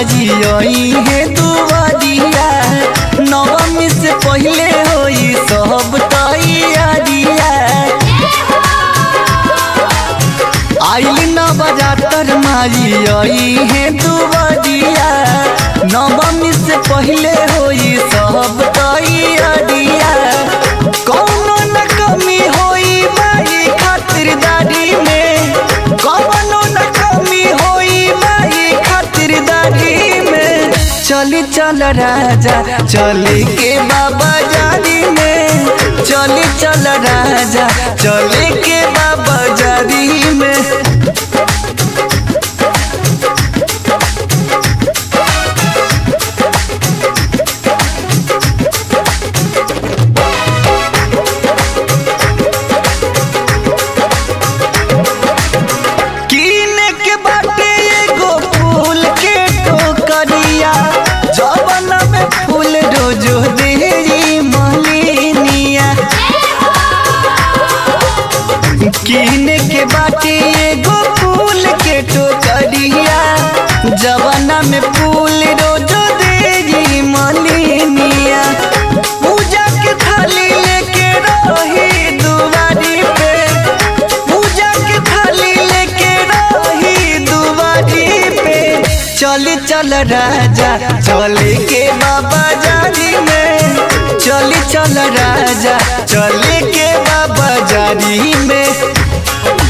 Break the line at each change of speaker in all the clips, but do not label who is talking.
जी आई है दुआरिया नवमी से पहले होई सब तैयारिया आइल न बजातर मारी आई है दुआरिया नवमी से पहले होई सब तैयारिया कौनो न कमी होई माई खातिरदारी में कौनो न कमी होई माई खातिरदारी में चली चल राजा चली के बाबा जारी में चली चल राजा चली के बाबा जारी में कीने के बाटे एगो फूल के टोकरिया जवन में फूल रोजो देरी मलिनिया कीने के बाटे एगो फूल के टोकरिया जवना में फूल रोजो देरी मलिनिया पूजा के थाली लेके रही दुआरी पे पूजा के थाली लेके रही दुआरी पे चल चल राजा चल के बाबा जारी में चल चल राजा चल के बाबा जारी में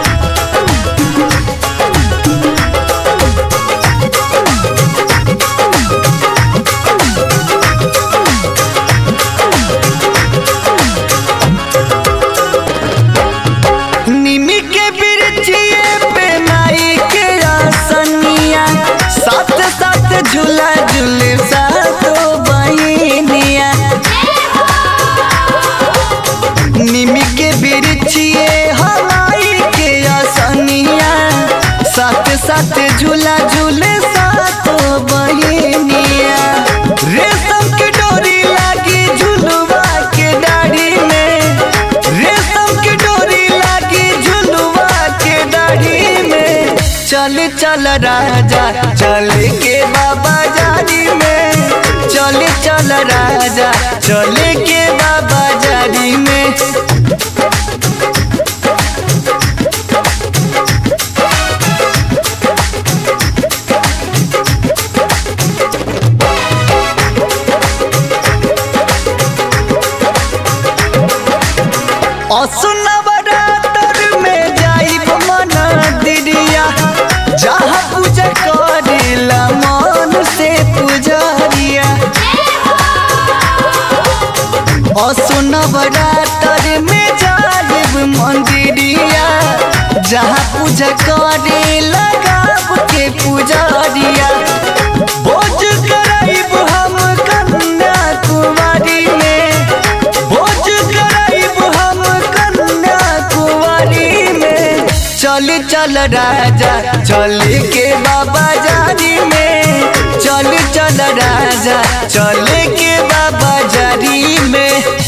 निमी के बिरचिए पे माई के आसनिया साथ साथ झूला झूले सातो बहिनिया निमी के बिरचिए हवाई के आसनिया साथ साथ झूला झूले सातो बहिनिया रेशम के डोरी लागी झुलवा के डाढ़ी में रेशम के डोरी लागी झुलवा के डाढ़ी में चल चल राजा चल के बाबा जारी में चल चल राजा चल के बाबा जारी में असुनवरातर में जाइब मंदिरिया जहाँ पूजा करेला मन से पुजारिया असुनवरातर में जाइब मंदिरिया जहाँ पूजा करेला गाँव के पुजारिया बोझ कराइब हम कन्या कुमारी में बोझ कराइब हम कन्या कुंवारी में चल चल राजा चल के बाबा जारी में चल चल राजा चल के बाबा जारी में